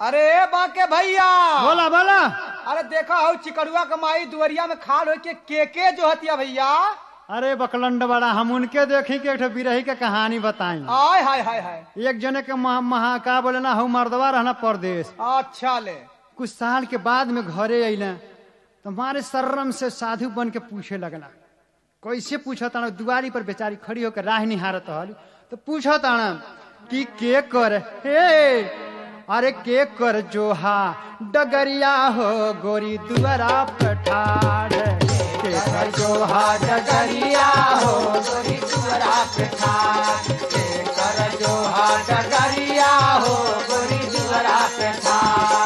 अरे बाके भैया बोला बोला अरे देखा हो चिकड़ुआ कमाई दुवरिया में खाल हो के के के जो हतिया भैया अरे बकलंड बड़ा हम उनके देखी के एक ठो बिरही के कहानी बताई आय हाय हाय हाय एक जने के महा, महा का बोले ना हूँ मर्दवा रहना परदेश अच्छा ले कुछ साल के बाद में घरे अइले तो हमारे शर्म से साधु बन के पूछे लगला कैसे पूछो ताना दुआरी पर बेचारी खड़ी होकर राह निहारत हल तो पूछो ताना कि के कर हे अरे के कर जोहा डगरिया हो गोरी दुआरा पठार के कर जोहा डगरिया हो गोरी दुवरा पे ठार के कर जो हा डगरिया हो गोरी दुवरा पे ठार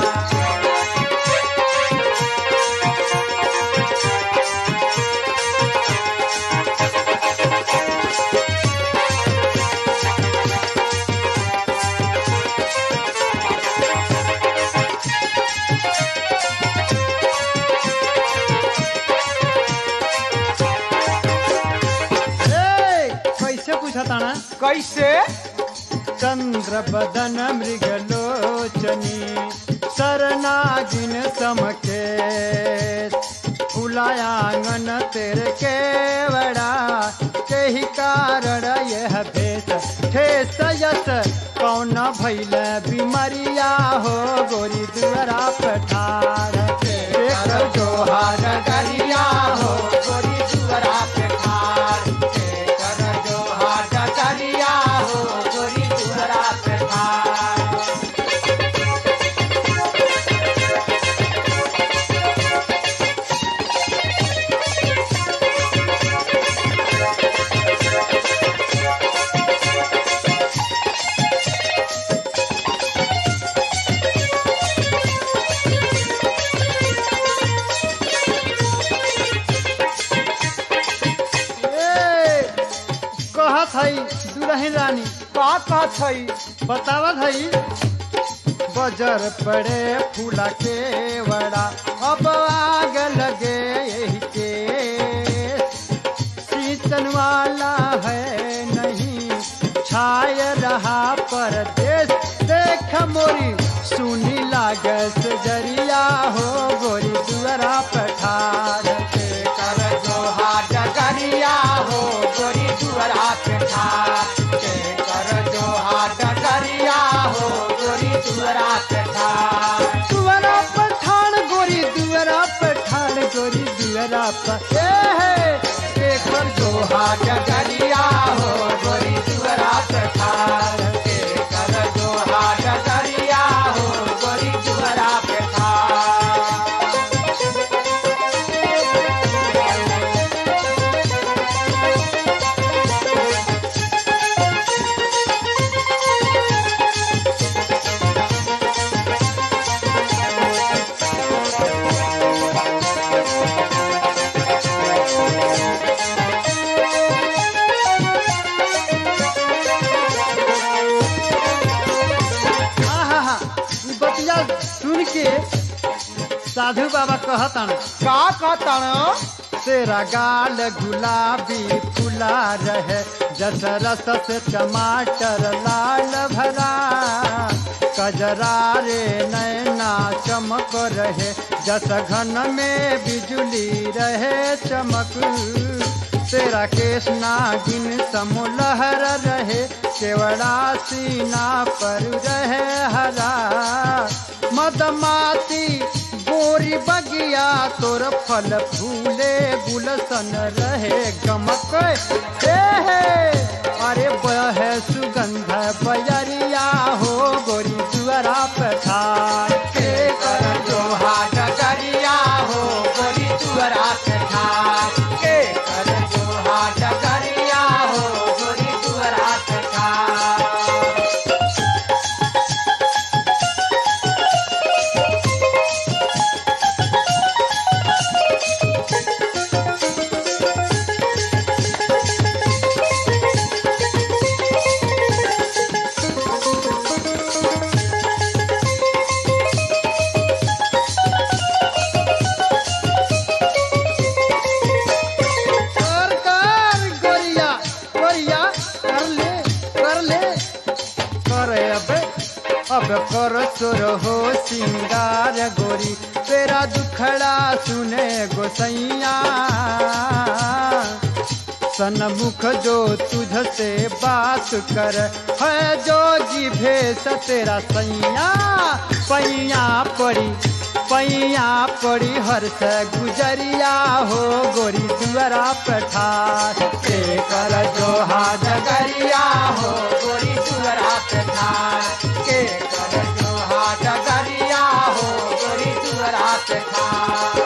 ए, कैसे पूछा ताना कैसे चंद्र बदन मृगलोचनी शरणागिन समके फुलायांगन तेरे केवड़ा के ही कारण यह भेष ठेस यस कौन भैल बीमरिया हो गोरी दुअरा पठार के कर जोहार डगरिया हो गोरी दुवरा पे ठार के कर जो हा डगरिया हो गोरी दुवरा पे ठार ए, कहत हई दुल्हन रानी का का छई बतावत हई बजर पड़े फूला के वड़ा अब आग लगे यही के सीतन वाला है नहीं छाय रहा परदेश देख मोरी सुनी लागस जरिया हो गोरी दुअरा पठार के कर जो हा डगरिया हो गोरी दुवरा पे ठार के कर जो हा डगरिया हो गोरी दुवरा पे ठार दुअरा पठान गोरी दुअरा पठान गोरी दुअरा पर ए हे पेपर जो हा डगरिया हो गोरी दुवरा पे ठार के कर जो हा डगरिया हो गोरी दुवरा पे ठार आहा ई बतिया सुन के साधु बाबा कहतन का कहतन तेरा गाल गुलाबी फुला रहे जस रस से टमाटर लाल भरा कजरा रे नैना चमक रहे जस घन में बिजली रहे चमक तेरा केस नागिन समुलहर रहे केवड़ा सीना पर रहे हरा मदमाती गोरी बगिया तोर फल फूले गुलसन रहे गमक हे हे अरे बह सुगंध बजरिया हो गोरी दुअरा पठार के कर जो हा डगरिया हो गोरी दुवरा पे ठार के कर जो हा डगरिया हो गोरी दुवरा पे ठार अब कर सुर हो सिंगार गोरी तेरा दुखड़ा सुने गोसैया सनमुख जो तुझ से बात कर है जो जी भेष तेरा सैया पैया पड़ी पैया पड़ी हर्ष गुजरिया हो गोरी दुआरा पठार के कर जो हाथ गरिया हो गोरी तुअरा पे ठार के कर जो हाथ गरिया हो गोरी तुअरा पे ठार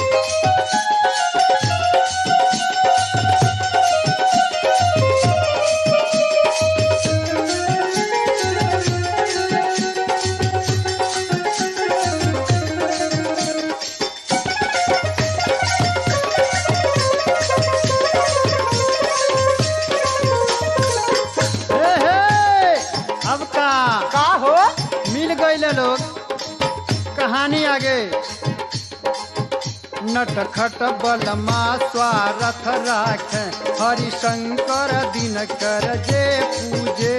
हे हे, अब का का हो मिल गए लोग कहानी आगे नटखट बलमा स्वारथ राख हरिशंकर दिन कर जे पूजे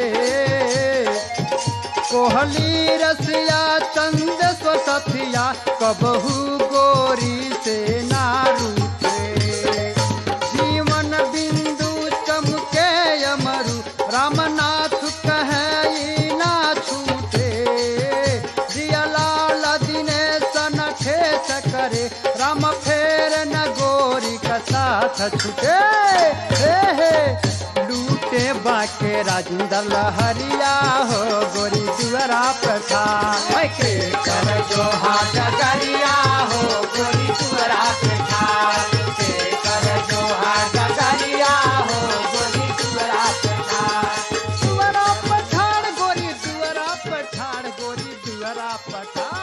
कोहली रसिया चंद स्वसथिया कबहू गोरी से नारूते जीवन बिंदु चमके अमरु रामनाथ कहे ई ना छूटे जियालाल दिनेश न ठेस करे राम फेर न गोरी का साथ छूटे हे हे लूटे बाके राजेंद्र लहरिया हो गोरी दुआरा प्रथा के कर जो हाथ गरिया हो गोरी तुअरा पे ठार के कर जो हाथ गरिया हो गोरी तुअरा पे ठार दुआरा पठार गोरी दुआरा पठार गोरी दुआरा पठार